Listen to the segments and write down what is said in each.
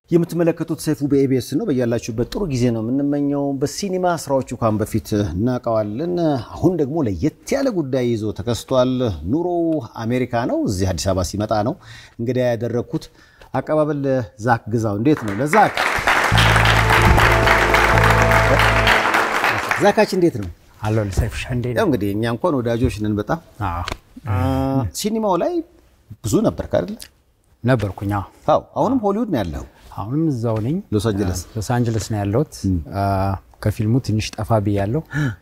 የምትመለከቱት ሰይፉ በኤቢኤስ ነው። በያላችሁበት ጥሩ ጊዜ ነው የምንመኘው። በሲኒማ ስራዎቹ ካሁን በፊት እናውቀዋለን። አሁን ደግሞ ለየት ያለ ጉዳይ ይዞ ተከስቷል። ኑሮው አሜሪካ ነው። እዚህ አዲስ አበባ ሲመጣ ነው እንግዲህ ያደረግኩት። አቀባበል ዛክ ግዛው እንዴት ነው? ለዛክ ዛካች እንዴት ነው? አለው ሰይፍሻ እንዴ ያው እንግዲህ እኛ እንኳን ወዳጆች ነን በጣም ሲኒማው ላይ ብዙ ነበር አይደል? ነበርኩኝ። አዎ። አዎ። አሁንም ሆሊውድ ነው ያለው። አሁንም እዛው ነኝ። ሎስ አንጀለስ ሎስ አንጀለስ ነው ያለሁት። ከፊልሙ ትንሽ ጠፋ ብያለሁ።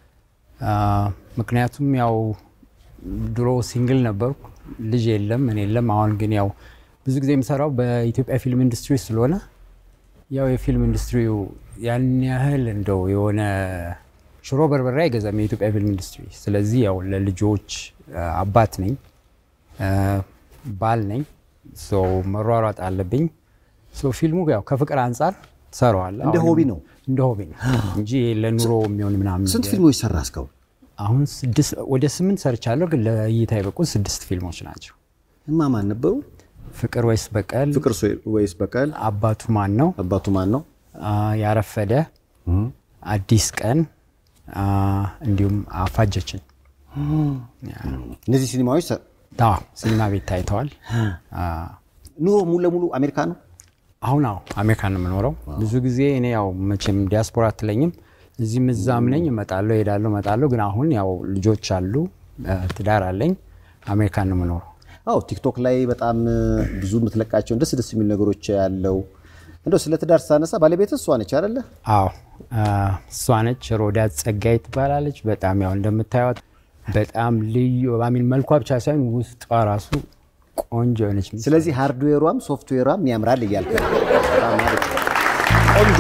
ምክንያቱም ያው ድሮ ሲንግል ነበርኩ፣ ልጅ የለም ምን የለም። አሁን ግን ያው ብዙ ጊዜ የምሰራው በኢትዮጵያ ፊልም ኢንዱስትሪ ስለሆነ ያው የፊልም ኢንዱስትሪው ያን ያህል እንደው የሆነ ሽሮ በርበሬ አይገዛም የኢትዮጵያ ፊልም ኢንዱስትሪ። ስለዚህ ያው ለልጆች አባት ነኝ፣ ባል ነኝ። መሯሯጥ አለብኝ። ፊልሙ ያው ከፍቅር አንጻር ትሰራዋለህ። እንደ ሆቢ ነው እንደ ሆቢ ነው እንጂ ለኑሮ የሚሆን ምናምን። ስንት ፊልሞች ሰራ እስካሁን? አሁን ስድስት ወደ ስምንት ሰርቻለሁ፣ ግን ለእይታ የበቁ ስድስት ፊልሞች ናቸው። እማማን ነበሩ? ፍቅር ወይስ በቀል፣ ፍቅር ወይስ በቀል፣ አባቱ ማን ነው፣ አባቱ ማን ነው፣ ያረፈደ፣ አዲስ ቀን እንዲሁም አፋጀችን። እነዚህ ሲኒማዎች ሲኒማ ቤት ታይተዋል። ኑሮ ሙሉ ለሙሉ አሜሪካ ነው። አሁን አዎ አሜሪካ ነው የምኖረው። ብዙ ጊዜ እኔ ያው መቼም ዲያስፖራ አትለኝም፣ እዚህም እዛም ነኝ፣ እመጣለሁ እሄዳለሁ እመጣለሁ። ግን አሁን ያው ልጆች አሉ፣ ትዳር አለኝ፣ አሜሪካ ነው የምኖረው። አዎ ቲክቶክ ላይ በጣም ብዙ የምትለቃቸውን ደስ ደስ የሚሉ ነገሮች ያለው እንደው ስለ ትዳር ስታነሳ ባለቤት እሷ ነች አይደለ? አዎ እሷ ነች። ሮዳት ጸጋይ ትባላለች። በጣም ያው እንደምታዩት በጣም ልዩ ሚን መልኳ ብቻ ሳይሆን ውስጧ ራሱ ቆንጆ ነች። ስለዚህ ሃርድዌሯም ሶፍትዌሯም ያምራል እያልክ ቆንጆ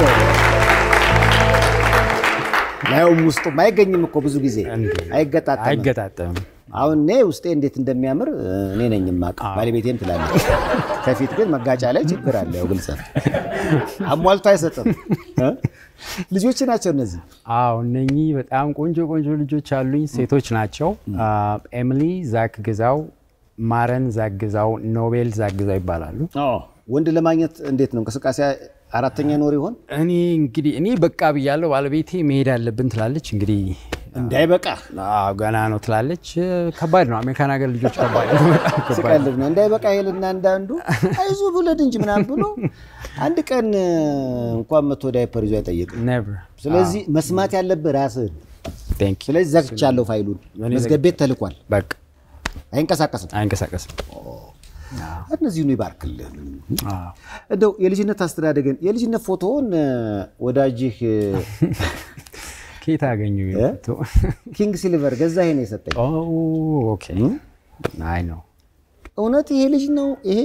ላይውም ውስጡም አይገኝም እኮ ብዙ ጊዜ አይገጣጠምም። አይገጣጠምም። አሁን እኔ ውስጤ እንዴት እንደሚያምር እኔ ነኝ የማውቀው፣ ባለቤቴም ትላለች። ከፊት ግን መጋጫ ላይ ችግር አለ። ያው ግልጽ ነው፣ አሟልቶ አይሰጥም። ልጆች ናቸው እነዚህ። አዎ እነኚህ በጣም ቆንጆ ቆንጆ ልጆች አሉኝ። ሴቶች ናቸው። ኤሚሊ ዛክ ግዛው፣ ማረን ዛክ ግዛው፣ ኖቤል ዛክ ግዛው ይባላሉ። ወንድ ለማግኘት እንዴት ነው እንቅስቃሴ? አራተኛ ኖር ይሆን? እኔ እንግዲህ እኔ በቃ ብያለሁ። ባለቤቴ መሄድ አለብን ትላለች። እንግዲህ እንዳይበቃ ገና ነው ትላለች። ከባድ ነው አሜሪካን ሀገር ልጆች ከባድ ነው፣ በጣም ከባድ ነው። ስቀልድ ነው። እንዳይበቃ ይልና እንዳንዱ አይዞ ብለድ እንጂ ምናምን ብሎ አንድ ቀን እንኳን መቶ ዳይፐር ይዞ አይጠይቅም። Never። ስለዚህ መስማት ያለብህ ራስህን። Thank you። ስለዚህ ዘግቻለሁ፣ ፋይሉን መዝገብ ቤት ተልኳል፣ በቃ አይንቀሳቀስም። አይንቀሳቀስም። እነዚህኑ ይባርክልህ። አዎ። እንደው የልጅነት አስተዳደግን የልጅነት ፎቶውን ወዳጅህ ከየት አገኙ? ኪንግ ሲልቨር ገዛኸኝ ነው የሰጠኝ። ኦኬ። አይ ነው እውነት ይሄ ልጅ ነው ይሄ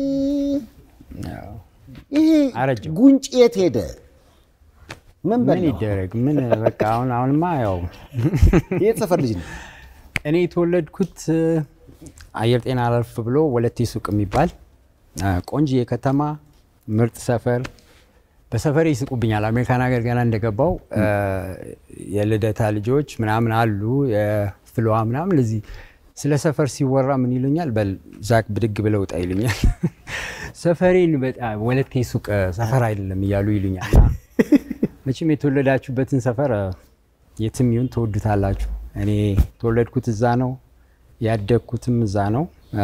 ይሄ አረጀው። ጉንጭ የት ሄደ? ምን ምን በላው? ይደረግ? ምን በቃ አሁን አሁንማ ያው የት ሰፈር ልጅ ነው? እኔ የተወለድኩት አየር ጤና አለፍ ብሎ ወለቴ ሱቅ የሚባል ቆንጆዬ ከተማ ምርጥ ሰፈር። በሰፈሬ ይስቁብኛል። አሜሪካን ሀገር ገና እንደገባው የልደታ ልጆች ምናምን አሉ የፍልዋ ምናምን ለዚህ ስለ ሰፈር ሲወራ ምን ይሉኛል? በል ዛክ ብድግ ብለው ውጣ ይሉኛል። ሰፈሬን በጣም ወለቴ ሱቅ ሰፈር አይደለም እያሉ ይሉኛል። እና መቼም የተወለዳችሁበትን ሰፈር የትም ይሁን ትወዱታላችሁ። እኔ የተወለድኩት እዛ ነው ያደግኩትም እዛ ነው።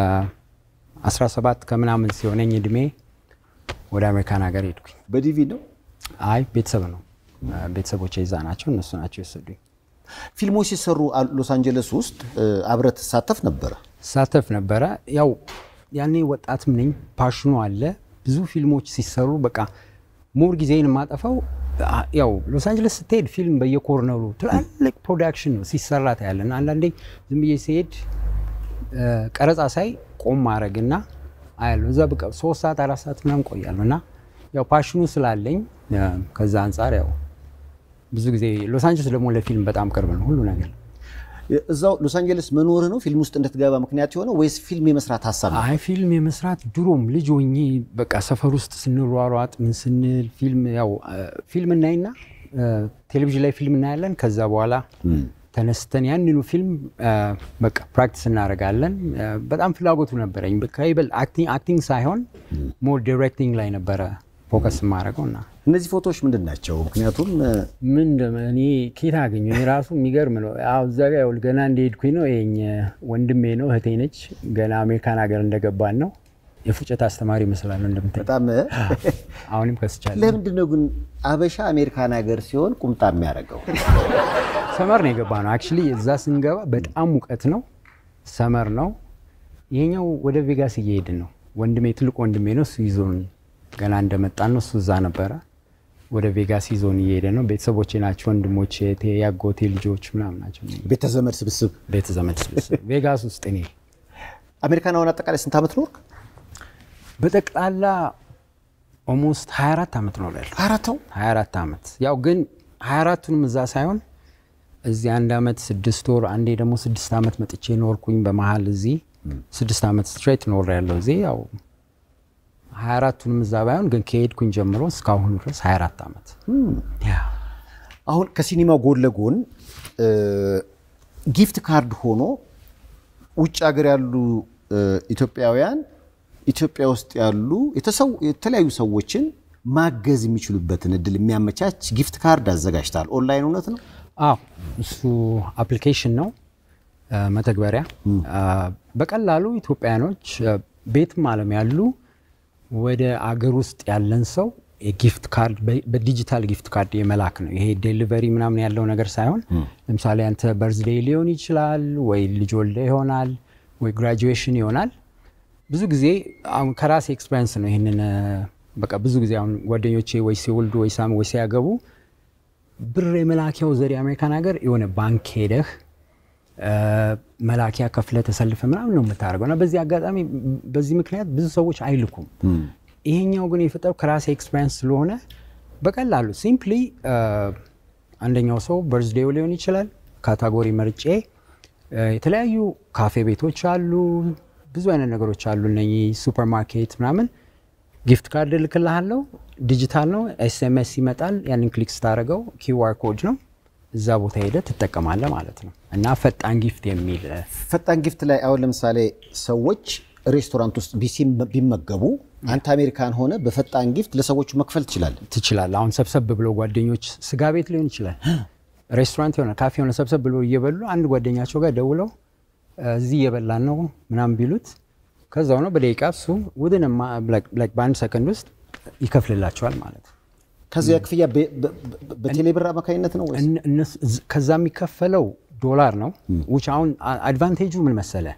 17 ከምናምን ሲሆነኝ እድሜ ወደ አሜሪካን ሀገር ሄድኩኝ። በዲቪ ነው። አይ ቤተሰብ ነው ቤተሰቦቼ እዛ ናቸው። እነሱ ናቸው የወሰዱኝ። ፊልሞች ሲሰሩ ሎስ አንጀለስ ውስጥ አብረህ ትሳተፍ ነበረ? ሳተፍ ነበረ። ያው ያኔ ወጣትም ነኝ፣ ፓሽኑ አለ። ብዙ ፊልሞች ሲሰሩ በቃ ሞር ጊዜን የማጠፋው ያው ሎስ አንጀለስ ስትሄድ ፊልም በየኮርነሩ ትላልቅ ፕሮዳክሽን ነው ሲሰራ ታያለን። አንዳንዴ ዝም ብዬ ሲሄድ ቀረጻ ሳይ ቆም ማድረግና አያለሁ እዛ በቃ ሶስት ሰዓት አራት ሰዓት ምናምን ቆያለሁ እና ያው ፓሽኑ ስላለኝ ከዛ አንጻር ያው ብዙ ጊዜ ሎስ አንጀለስ ደግሞ ለፊልም በጣም ቅርብ ነው ሁሉ ነገር። እዛው ሎስ አንጀለስ መኖርህ ነው ፊልም ውስጥ እንድትገባ ምክንያት የሆነው ወይስ ፊልም የመስራት ሀሳብ ነው? አይ ፊልም የመስራት ድሮም ልጅ ሆኜ በቃ ሰፈር ውስጥ ስንሯሯጥ ምን ስንል ፊልም ያው ፊልም እናይና ቴሌቪዥን ላይ ፊልም እናያለን። ከዛ በኋላ ተነስተን ያንኑ ፊልም በቃ ፕራክቲስ እናደርጋለን። በጣም ፍላጎቱ ነበረኝ። ከይበል አክቲንግ ሳይሆን ሞር ዲሬክቲንግ ላይ ነበረ ፎከስ የማደርገው እና እነዚህ ፎቶዎች ምንድን ናቸው? ምክንያቱም ምን እንደም- እኔ ኬት አገኘ እኔ ራሱ የሚገርም ነው። አዎ እዛ ጋ ይኸውልህ ገና እንደሄድኩኝ ነው ይሄኝ ወንድሜ ነው እህቴ ነች። ገና አሜሪካን ሀገር እንደገባን ነው። የፉጨት አስተማሪ ይመስላል እንደምታይ። በጣም አሁንም ከስቻለሁ። ለምንድን ነው ግን አበሻ አሜሪካን ሀገር ሲሆን ቁምጣ የሚያደርገው? ሰመር ነው የገባ ነው። አክቹዋሊ እዛ ስንገባ በጣም ሙቀት ነው፣ ሰመር ነው። ይሄኛው ወደ ቬጋስ እየሄድን ነው። ወንድሜ ትልቅ ወንድሜ ነው። እሱ ይዞን ገና እንደመጣን ነው እሱ እዛ ነበረ። ወደ ቬጋስ ይዞን እየሄደ ነው። ቤተሰቦቼ ናቸው፣ ወንድሞቼ፣ እህቴ፣ ያጎቴ ልጆች ምናምን ናቸው። ቤተ ዘመድ ስብስብ። ቤተ ዘመድ ስብስብ ቬጋስ ውስጥ እኔ አሜሪካን አሁን አጠቃላይ ስንት ዓመት ኖርክ? በጠቅላላ ኦልሞስት 24 ዓመት ነው ላል አራተው 24 ዓመት ያው ግን 24ቱንም እዛ ሳይሆን እዚህ አንድ ዓመት ስድስት ወር አንዴ ደግሞ ስድስት ዓመት መጥቼ ኖርኩኝ። በመሀል እዚህ ስድስት ዓመት ስትሬት ኖር ያለው እዚህ ያው 24ቱንም እዛ ባይሆን ግን ከሄድኩኝ ጀምሮ እስካሁኑ ድረስ 24 ዓመት ያ አሁን ከሲኒማው ጎን ለጎን እ፣ ጊፍት ካርድ ሆኖ ውጭ ሀገር ያሉ እ፣ ኢትዮጵያውያን ኢትዮጵያ ውስጥ ያሉ የተሰው- የተለያዩ ሰዎችን ማገዝ የሚችሉበትን እድል የሚያመቻች ጊፍት ካርድ አዘጋጅታል። ኦንላይን እውነት ነው? አዎ እሱ አፕሊኬሽን ነው አ፣ መተግበሪያ አ፣ በቀላሉ ኢትዮጵያኖች አ፣ ቤትም ዓለም ያሉ ወደ አገር ውስጥ ያለን ሰው የጊፍት ካርድ በ- በዲጂታል ጊፍት ካርድ የመላክ ነው። ይሄ ዴሊቨሪ ምናምን ያለው ነገር ሳይሆን ለምሳሌ አንተ በርዝዴይ ሊሆን ይችላል ወይ ልጅ ወልደ ይሆናል ወይ ግራጁዌሽን ይሆናል። ብዙ ጊዜ አሁን ከራሴ ኤክስፔሪንስ ነው ይህንን አ፣ በቃ ብዙ ጊዜ አሁን ጓደኞቼ ወይ ሲወልዱ ወይ ሳም ወይ ሲያገቡ ብር የመላኪያው ዘዴ አሜሪካን ሀገር የሆነ ባንክ ሄደህ እ፣ መላኪያ ከፍለ ተሰልፈ ምናምን ነው የምታደርገው እና በዚህ አጋጣሚ በዚህ ምክንያት ብዙ ሰዎች አይልኩም። ይሄኛው ግን የፈጠረው ከራሴ ኤክስፔሪንስ ስለሆነ በቀላሉ ሲምፕሊ አንደኛው ሰው በርዝዴው ሊሆን ይችላል ካታጎሪ መርጬ እ፣ የተለያዩ ካፌ ቤቶች አሉ፣ ብዙ አይነት ነገሮች አሉ። እነኚህ ሱፐር ማርኬት ምናምን ጊፍት ካርድ እልክልሃለሁ። ዲጂታል ነው፣ ኤስኤምኤስ ይመጣል። ያንን ክሊክ ስታደርገው ኪውአር ኮድ ነው። እዛ ቦታ ሄደ ትጠቀማለህ ማለት ነው እና ፈጣን ጊፍት የሚል እ፣ ፈጣን ጊፍት ላይ አሁን ለምሳሌ ሰዎች ሬስቶራንት ውስጥ ቢሲም ቢመገቡ አንተ አሜሪካን ሆነ በፈጣን ጊፍት ለሰዎቹ መክፈል ትችላለህ። ትችላለህ። አሁን ሰብሰብ ብሎ ጓደኞች ስጋ ቤት ሊሆን ይችላል፣ ሬስቶራንት የሆነ ካፌ የሆነ ሰብሰብ ብሎ እየበሉ አንድ ጓደኛቸው ጋር ደውለው እ፣ እዚህ እየበላን ነው ምናምን ቢሉት ከዛው ነው በደቂቃ እሱ ውድን በአንድ ሰከንድ ውስጥ ይከፍልላቸዋል ማለት ነው። ከዚያ ክፍያ በ- በ- በ- በቴሌብር አማካኝነት ነው ወይስ እነ- እነሱ- እዝ- ከዛ የሚከፈለው ዶላር ነው። ውጭ አሁን አ- አድቫንቴጁ ምን መሰለ፣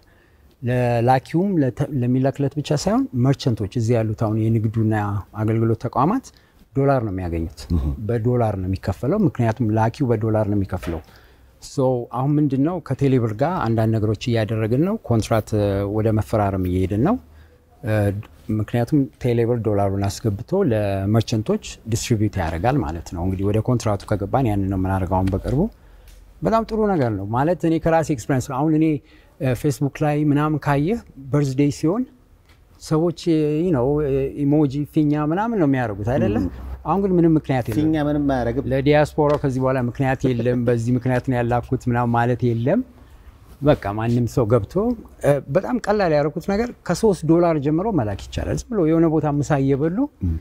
ለላኪውም ለተ- ለሚላክለት ብቻ ሳይሆን መርቸንቶች እዚህ ያሉት አሁን የንግዱና አገልግሎት ተቋማት ዶላር ነው የሚያገኙት። በዶላር ነው የሚከፈለው፣ ምክንያቱም ላኪው በዶላር ነው የሚከፍለው። ሶ አሁን ምንድን ነው ከቴሌብር ጋር አንዳንድ ነገሮች እያደረግን ነው። ኮንትራት እ፣ ወደ መፈራረም እየሄድን ነው። እ፣ ምክንያቱም ቴሌብር ዶላሩን አስገብቶ ለመርቸንቶች ዲስትሪቢዩት ያደርጋል ማለት ነው። እንግዲህ ወደ ኮንትራቱ ከገባን ያንን ነው የምናደርገው አሁን በቅርቡ። በጣም ጥሩ ነገር ነው ማለት እኔ ከራሴ ኤክስፔሪንስ አሁን እኔ ፌስቡክ ላይ ምናምን ካየህ በርዝዴይ ሲሆን ሰዎች ነው ኢሞጂ ፊኛ ምናምን ነው የሚያደርጉት አይደለም። አሁን ግን ምንም ምክንያት የለም። ፊኛ ምንም አያደርግም? ለዲያስፖራ ከዚህ በኋላ ምክንያት የለም፣ በዚህ ምክንያት ነው ያላኩት ምናምን ማለት የለም። በቃ ማንም ሰው ገብቶ እ፣ በጣም ቀላል ያደረኩት ነገር ከሶስት ዶላር ጀምሮ መላክ ይቻላል። ዝም ብሎ የሆነ ቦታ ምሳ እየበሉ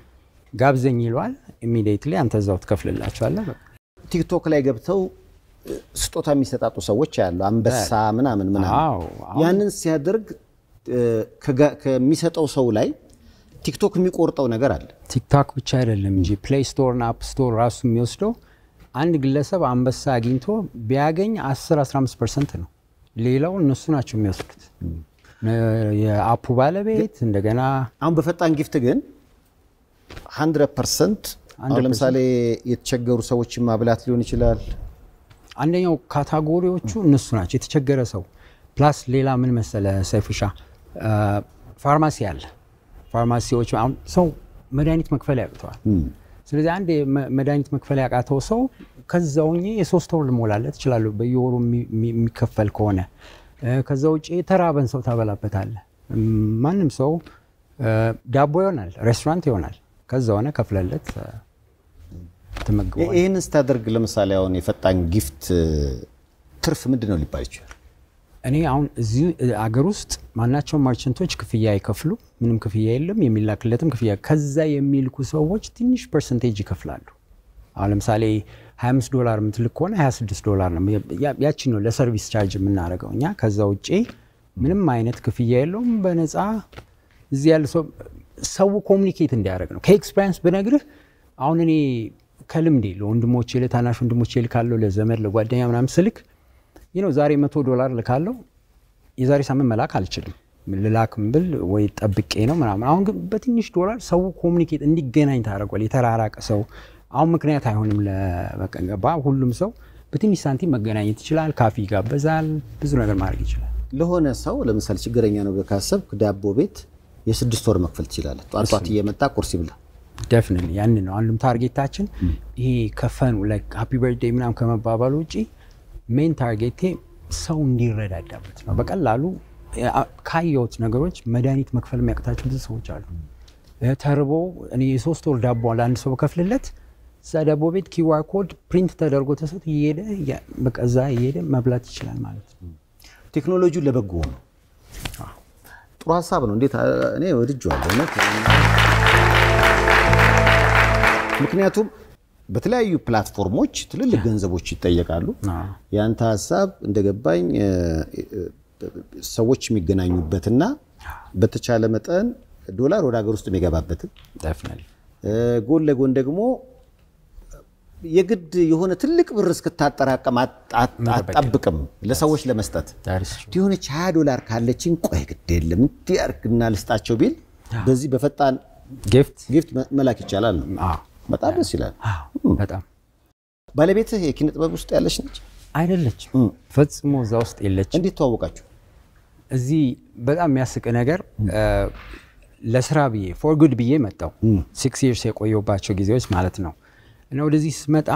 ጋብዘኝ ይለዋል። ኢሚዲየትሊ አንተ እዛው ትከፍልላቸዋለህ። በቃ ቲክቶክ ላይ ገብተው እ፣ ስጦታ የሚሰጣጡ ሰዎች ያሉ አንበሳ ምናምን ምናምን አዎ፣ አሁን ያንን ሲያደርግ እ፣ ከጋ- ከሚሰጠው ሰው ላይ ቲክቶክ የሚቆርጠው ነገር አለ። ቲክቶክ ብቻ አይደለም እንጂ ፕሌይ ስቶር እና አፕ ስቶር ራሱ የሚወስደው አንድ ግለሰብ አንበሳ አግኝቶ ቢያገኝ 10-15 ፐርሰንት ነው። ሌላው እነሱ ናቸው የሚወስዱት። የአፑ ባለቤት እንደገና አሁን በፈጣን ጊፍት ግን 100 ፐርሰንት አሁን ለምሳሌ የተቸገሩ ሰዎችን ማብላት ሊሆን ይችላል። አንደኛው ካታጎሪዎቹ እነሱ ናቸው። የተቸገረ ሰው ፕላስ ሌላ ምን መሰለ ሰይፉሻ አ፣ ፋርማሲ አለ። ፋርማሲዎች አሁን ሰው መድኃኒት መክፈል ያቅተዋል። ስለዚህ አንድ የመ- መድኃኒት መክፈል ያቃተው ሰው ከዛው የሶስት ወር ልሞላለት እችላለሁ በየወሩ የሚ- የሚ- የሚከፈል ከሆነ እ፣ ከዛ ውጭ የተራበን ሰው ታበላበታለህ። እም፣ ማንም ሰው እ፣ ዳቦ ይሆናል፣ ሬስቶራንት ይሆናል። ከዛ ሆነ ከፍለለት እ፣ ትመግበዋለህ። ይህንን ስታደርግ ለምሳሌ አሁን የፈጣን ጊፍት እ፣ ትርፍ ምንድን ነው ሊባል ይችላል? እኔ አሁን እዚህ አገር ውስጥ ማናቸውም መርቸንቶች ክፍያ አይከፍሉ፣ ምንም ክፍያ የለም፣ የሚላክለትም ክፍያ ከዛ የሚልኩ ሰዎች ትንሽ ፐርሰንቴጅ ይከፍላሉ። አሁን ለምሳሌ 25 ዶላር የምትልክ ከሆነ 26 ዶላር ነው። ያቺ ነው ለሰርቪስ ቻርጅ የምናደርገው እኛ። ከዛ ውጭ ምንም አይነት ክፍያ የለውም። በነፃ እዚህ ያለ ሰው ሰው ኮሚኒኬት እንዲያደርግ ነው። ከኤክስፔሪንስ ብነግርህ አሁን እኔ ከልምዴ ለወንድሞቼ ለታናሽ ወንድሞቼ ልካለሁ፣ ለዘመድ ለጓደኛ ምናምን ስልክ ይህ ነው ዛሬ መቶ ዶላር ልካለሁ፣ የዛሬ ሳምንት መላክ አልችልም። ልላክም ብል ወይ ጠብቄ ነው ምናምን። አሁን ግን በትንሽ ዶላር ሰው ኮሚኒኬት እንዲገናኝ ታደርጓል። የተራራቀ ሰው አሁን ምክንያት አይሆንም። ለበቀንገባ ሁሉም ሰው በትንሽ ሳንቲም መገናኘት ይችላል። ካፊ ይጋበዛል፣ ብዙ ነገር ማድረግ ይችላል። ለሆነ ሰው ለምሳሌ ችግረኛ ነው ብለህ ካሰብክ ዳቦ ቤት የስድስት ወር መክፈል ትችላለህ። ጧት ጧት እየመጣ ቁርስ ይብላ። ደፍንን ያንን ነው አንዱም ታርጌታችን። ይሄ ከፈኑ ሃፒ በርዴይ ምናምን ከመባባሉ ውጭ ሜን ታርጌቴ ሰው እንዲረዳዳበት ነው። በቀላሉ ካየሁት ነገሮች መድኃኒት መክፈል የሚያቅታቸው ብዙ ሰዎች አሉ። ተርቦ እኔ የሶስት ወር ዳቦ ለአንድ ሰው በከፍልለት እዛ ዳቦ ቤት ኪዋር ኮድ ፕሪንት ተደርጎ ተሰጥ እየሄደ በቃ እዛ እየሄደ መብላት ይችላል ማለት ነው። ቴክኖሎጂውን ለበጎ ነው። ጥሩ ሀሳብ ነው። እንዴት እኔ ወድጄዋለሁ እውነት። ምክንያቱም በተለያዩ ፕላትፎርሞች ትልልቅ ገንዘቦች ይጠየቃሉ። ያንተ ሀሳብ እንደገባኝ ሰዎች የሚገናኙበትና በተቻለ መጠን ዶላር ወደ ሀገር ውስጥ የሚገባበትን ጎን ለጎን ደግሞ የግድ የሆነ ትልቅ ብር እስክታጠራቀም አትጠብቅም ለሰዎች ለመስጠት የሆነች ሀያ ዶላር ካለችን ቆይ ግድ የለም እንዲህ አድርግና ልስጣቸው ቢል በዚህ በፈጣን ጊፍት መላክ ይቻላል ነው። በጣም ደስ ይላል። በጣም ባለቤትህ የኪነ ጥበብ ውስጥ ያለች ነች? አይደለችም፣ ፈጽሞ እዛ ውስጥ የለችም። እንዴት ተዋወቃችሁ? እዚህ በጣም የሚያስቅ ነገር ለስራ ብዬ ፎር ጉድ ብዬ መጣው ሲክስ ይርስ የቆየባቸው ጊዜዎች ማለት ነው። እና ወደዚህ ስመጣ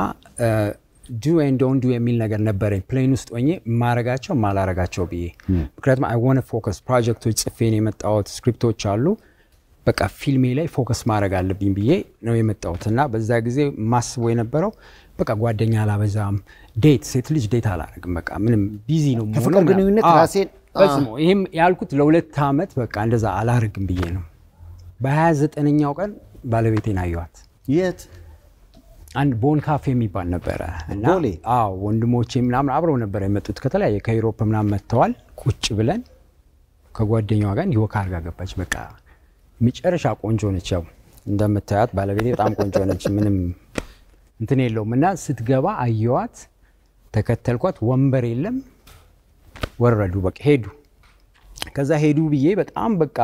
ዱ ኤንድ ዶንት ዱ የሚል ነገር ነበረኝ ፕሌን ውስጥ ሆኜ ማረጋቸው ማላረጋቸው ብዬ ምክንያቱም አይ ዋንት ፎከስ ፕሮጀክቶች ጽፌን የመጣሁት ስክሪፕቶች አሉ በቃ ፊልሜ ላይ ፎከስ ማድረግ አለብኝ ብዬ ነው የመጣሁት እና በዛ ጊዜ ማስቦ የነበረው በቃ ጓደኛ አላበዛም፣ ዴት ሴት ልጅ ዴት አላረግም፣ በቃ ምንም ቢዚ ነው ከፍቅር ግንኙነት ራሴን ፈጽሞ ይህም ያልኩት ለሁለት ዓመት በቃ እንደዛ አላረግም ብዬ ነው። በሀያ ዘጠነኛው ቀን ባለቤቴን አየኋት። የት አንድ ቦን ካፌ የሚባል ነበረ እና ቦሌ? አዎ ወንድሞቼ ምናምን አብረው ነበረ የመጡት ከተለያየ ከዩሮፕ ምናምን መጥተዋል። ቁጭ ብለን ከጓደኛዋ ጋር እንዲወካ አድርጋ ገባች። በቃ መጨረሻ ቆንጆ ነች። ያው እንደምታያት ባለቤቴ በጣም ቆንጆ ነች። ምንም እንትን የለውም እና ስትገባ አየዋት፣ ተከተልኳት። ወንበር የለም ወረዱ፣ በቃ ሄዱ። ከዛ ሄዱ ብዬ በጣም በቃ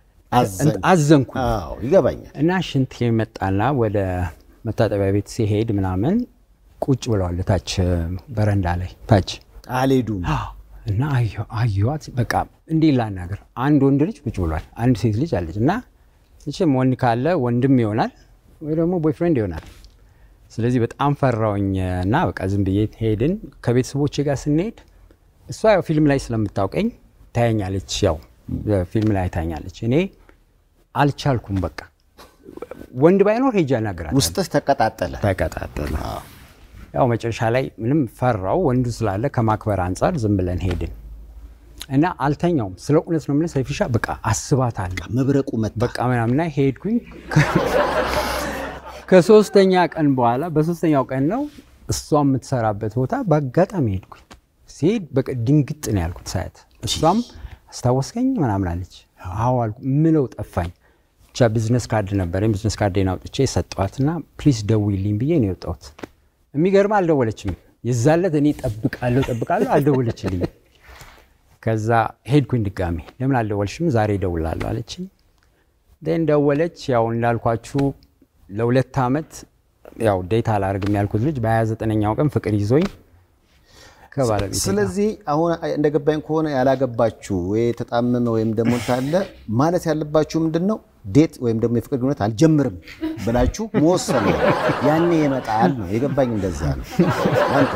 አዘንኩ አዎ ይገባኛል። እና ሽንት የመጣና ወደ መታጠቢያ ቤት ሲሄድ ምናምን ቁጭ ብለዋል ታች በረንዳ ላይ ታች አልሄዱም። እና አየኋት። በቃ እንዲህ ላናገር፣ አንድ ወንድ ልጅ ቁጭ ብሏል፣ አንድ ሴት ልጅ አለች። እና መቼም ወንድ ካለ ወንድም ይሆናል ወይ ደግሞ ቦይፍሬንድ ይሆናል። ስለዚህ በጣም ፈራውኝ እና በቃ ዝም ብዬ ሄድን። ከቤተሰቦቼ ጋር ስንሄድ እሷ ያው ፊልም ላይ ስለምታውቀኝ ታያኛለች፣ ያው ፊልም ላይ ታያኛለች። እኔ አልቻልኩም። በቃ ወንድ ባይኖር ሄጄ አናግራታለሁ። ውስጥህ ተቀጣጠለ። ተቀጣጠለ። ያው መጨረሻ ላይ ምንም ፈራው ወንዱ ስላለ ከማክበር አንጻር ዝም ብለን ሄድን እና አልተኛውም። ስለ እውነት ነው የምልህ ሰይፍሻ በቃ አስባታለሁ መብረቁ መጣ። በቃ ምናምና ሄድኩኝ። ከሶስተኛ ቀን በኋላ በሶስተኛው ቀን ነው እሷ የምትሰራበት ቦታ በአጋጣሚ ሄድኩኝ። ሲሄድ በቃ ድንግጥ ነው ያልኩት ሳያት። እሷም አስታወስከኝ ምናምን አለች። አዎ አልኩ። ምለው ጠፋኝ። ብቻ ቢዝነስ ካርድ ነበረኝ። ቢዝነስ ካርዴን አውጥቼ ሰጠዋትና ፕሊዝ ደውይልኝ ብዬ ነው የወጣሁት። የሚገርም አልደወለችም። የዛለት እኔ ጠብቃለሁ ጠብቃለሁ አልደወለችልኝ። ከዛ ሄድኩኝ ድጋሚ ለምን አልደወልሽም? ዛሬ እደውላለሁ አለችኝ። ን ደወለች። ያው እንዳልኳችሁ ለሁለት ዓመት ያው ዴት አላደርግም ያልኩት ልጅ በ29ኛው ቀን ፍቅር ይዞኝ ከባለቤቴ ጋር ስለዚህ አሁን እንደገባኝ ከሆነ ያላገባችሁ ወይ የተጣመመ ወይም ደግሞ ካለ ማለት ያለባችሁ ምንድን ነው ዴት ወይም ደግሞ የፍቅር ግንኙነት አልጀምርም ብላችሁ መወሰን ነው። ያኔ ይመጣል ነው የገባኝ። እንደዛ ነው። አንተ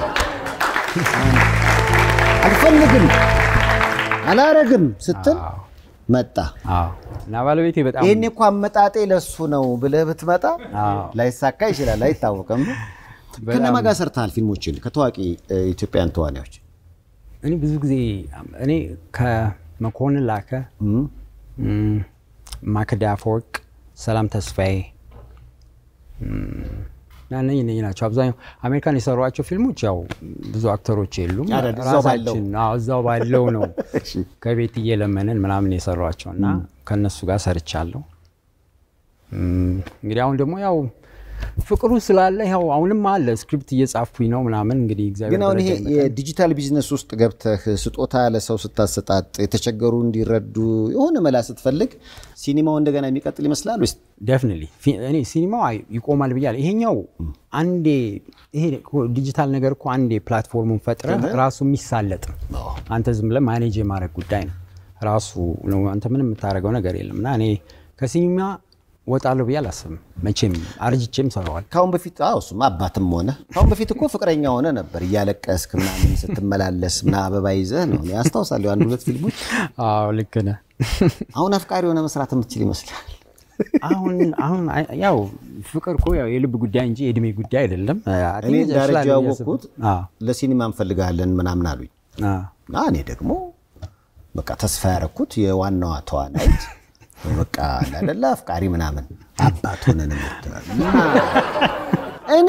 አልፈልግም አላረግም ስትል መጣ። አዎ። እና ባለቤቴ በጣም ይህኔ እኮ አመጣጤ ለሱ ነው ብለህ ብትመጣ አዎ። ላይሳካ ይችላል፣ አይታወቅም። ከነማ ጋር ሰርተሃል ፊልሞችን ከታዋቂ እ, ኢትዮጵያውያን ተዋናዮች? እኔ ብዙ ጊዜ እኔ ከመኮንን ላከ፣ እም፣ ማክዳ አፈወርቅ፣ ሰላም ተስፋዬ እም፣ እና እነኝህ እነኝህ ናቸው። አብዛኛው አሜሪካን የሰሯቸው ፊልሞች ያው ብዙ አክተሮች የሉም። አረ፣ እዛው ባለው። ራሳችን አዎ፣ እዛው ባለው ነው ከቤት እየለመንን ምናምን የሰሯቸው እና ከእነሱ ጋር ሰርቻለሁ። እም፣ እንግዲህ አሁን ደግሞ ያው ፍቅሩ ስላለ ያው አሁንም አለ ስክሪፕት እየጻፍኩኝ ነው ምናምን እንግዲህ እግዚአብሔር ግን አሁን ይሄ በረዳኝ መጠን የዲጂታል ቢዝነስ ውስጥ ገብተህ ስጦታ ለሰው ስታሰጣጥ የተቸገሩ እንዲረዱ የሆነ መላ ስትፈልግ ሲኒማው እንደገና የሚቀጥል ይመስላል ወይስ ደፍኒትሊ እኔ ሲኒማው አይ- ይቆማል ብያለሁ። ይሄኛው አንዴ ይሄ እኮ ዲጂታል ነገር እኮ አንዴ ፕላትፎርሙን ፈጥረ ራሱ የሚሳለጥ ነው። አንተ ዝም ብለህ ማኔጅ የማድረግ ጉዳይ ነው ራሱ ነው። አንተ ምንም የምታደርገው ነገር የለም እና እኔ ከሲኒማ ወጣለሁ ብዬ አላስብም። መቼም አርጅቼም ሰራዋል። ካሁን በፊት አዎ እሱማ አባትም ሆነ ካሁን በፊት እኮ ፍቅረኛ ሆነ ነበር እያለቀስክ ምናምን ስትመላለስ ምና አበባ ይዘህ ነው እኔ አስታውሳለሁ አንድ ሁለት ፊልሞች አዎ ልክ ነህ። አሁን አፍቃሪ የሆነ መስራት የምትችል ይመስላል አሁን አሁን አይ- ያው ፍቅር እኮ ያው የልብ ጉዳይ እንጂ የእድሜ ጉዳይ አይደለም። አይ እኔ ቲንክ ዳረጃ እችላለሁ ብዬ አስብ- ያወቅኩት አዎ፣ ለሲኒማ እንፈልጋለን ምናምን አሉኝ አዎ። እና እኔ ደግሞ በቃ ተስፋ ያረኩት የዋናዋ ተዋናይት በቃ ላደላ አፍቃሪ ምናምን አባት ሆነን የምትላል እና እኔ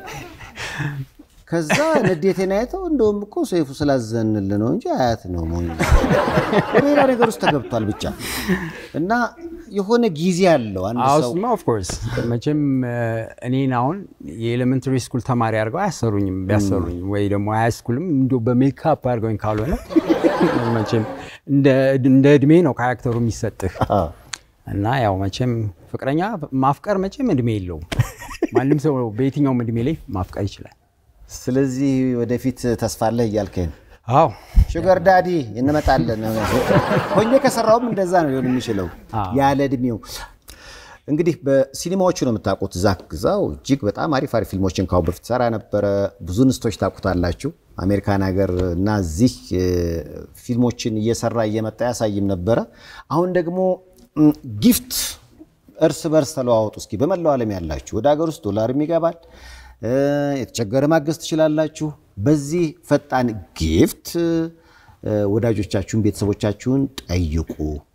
ከዛ ንዴቴን አይተው እንደውም እኮ ሰይፉ ስላዘንል ነው እንጂ አያት ነው ሞኝ ሌላ ነገር ውስጥ ተገብቷል ብቻ እና የሆነ ጊዜ አለው አንድ አዎ ሰው እሱማ ኦፍኮርስ መቼም እ፣ እኔን አሁን የኤሌመንተሪ ስኩል ተማሪ አድርገው አያሰሩኝም። ቢያሰሩኝ ወይ ደግሞ ሃይ ስኩልም እንዲያው በሜካፕ አድርገውኝ ካልሆነ መቼም እንደ እንደ እድሜ ነው ካራክተሩ የሚሰጥህ አዎ። እና ያው መቼም ፍቅረኛ ማፍቀር መቼም እድሜ የለውም። ማንም ሰው በየትኛውም እድሜ ላይ ማፍቀር ይችላል። ስለዚህ ወደፊት ተስፋ አለህ እያልከኝ ነው አዎ ሹገር ዳዲ እንመጣለን። ሆኜ ከሰራውም እንደዛ ነው ሊሆን የሚችለው ያለ እድሜው። እንግዲህ በሲኒማዎቹ ነው የምታውቁት። ዛክ ግዛው እጅግ በጣም አሪፍ አሪፍ ፊልሞችን ካሁን በፊት ሰራ ነበረ። ብዙ ንስቶች ታውቁታላችሁ። አሜሪካን ሀገር እና እዚህ እ፣ ፊልሞችን እየሰራ እየመጣ ያሳይም ነበረ። አሁን ደግሞ ም፣ ጊፍት እርስ በርስ ተለዋወጡ እስኪ። በመላው ዓለም ያላችሁ ወደ ሀገር ውስጥ ዶላርም ይገባል እ፣ የተቸገረ ማገዝ ትችላላችሁ። በዚህ ፈጣን ጊፍት እ፣ ወዳጆቻችሁን ቤተሰቦቻችሁን ጠይቁ።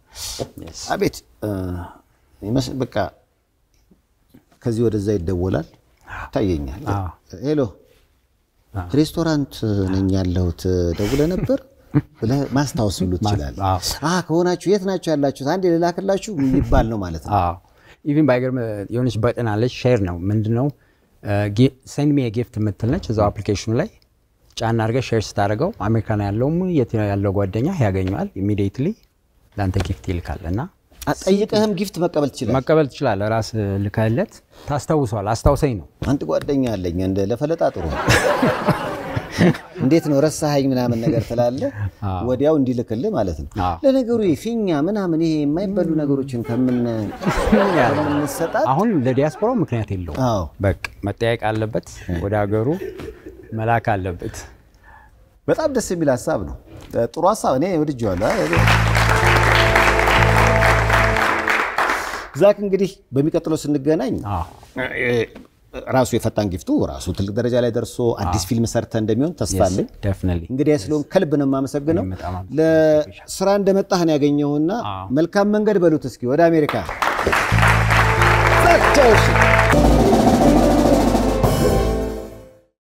አቤት እ፣ ይመስል በቃ ከዚህ ወደዛ ይደወላል ይታየኛል። አዎ። ሄሎ ሬስቶራንት ነኝ ያለሁት ደውለ ነበር ብለህ ማስታወስ ሁሉ ትችላለህ። አዎ። አ ከሆናችሁ የት ናችሁ ያላችሁት? አንድ ልላክላችሁ ሊባል ነው ማለት ነው። አዎ ኢቭን ባይገርም የሆነች በጥን አለች ሼር ነው ምንድን ነው ሴንድ ሚ ጊፍት የምትል ነች እዛው አፕሊኬሽኑ ላይ ጫና አድርገህ ሼር ስታደርገው አሜሪካን ያለውም የት ያለው ጓደኛ ያገኘዋል ኢሚዲየትሊ ለአንተ ጊፍት ይልካል እና አ፣ ጠይቀህም ጊፍት መቀበል ትችላለህ። መቀበል ትችላለህ ራስ ልከህለት ታስታውሰዋል አስታውሰኝ ነው አንድ ጓደኛ አለኝ እንደ ለፈለጣ ጥሩ ነው። እንዴት ነው ረሳኸኝ ምናምን ነገር ትላለህ፣ ወዲያው እንዲልክልህ ማለት ነው። አዎ። ለነገሩ ይሄ ፊኛ ምናምን ይሄ የማይበሉ ነገሮችን ከምን ከምንሰጣት አሁን ለዲያስፖራው ምክንያት የለውም አዎ በቃ መጠያየቅ አለበት ወደ ሀገሩ መላክ አለበት በጣም ደስ የሚል ሀሳብ ነው። ጥሩ ሀሳብ እኔ ወድጄዋለሁ። ዛክ እንግዲህ በሚቀጥለው ስንገናኝ አዎ ራሱ የፈጣን ጊፍቱ ራሱ ትልቅ ደረጃ ላይ ደርሶ አዲስ ፊልም ሰርተ እንደሚሆን ተስፋ አለኝ። ደፍነሊ እንግዲህ ስለሆን ከልብ ነው የማመሰግነው። እኔም በጣም አመሰግናለሁ። ለስራ እንደመጣህ ነው ያገኘውና አዎ። መልካም መንገድ በሉት እስኪ ወደ አሜሪካ ዛክ ቻው እሺ።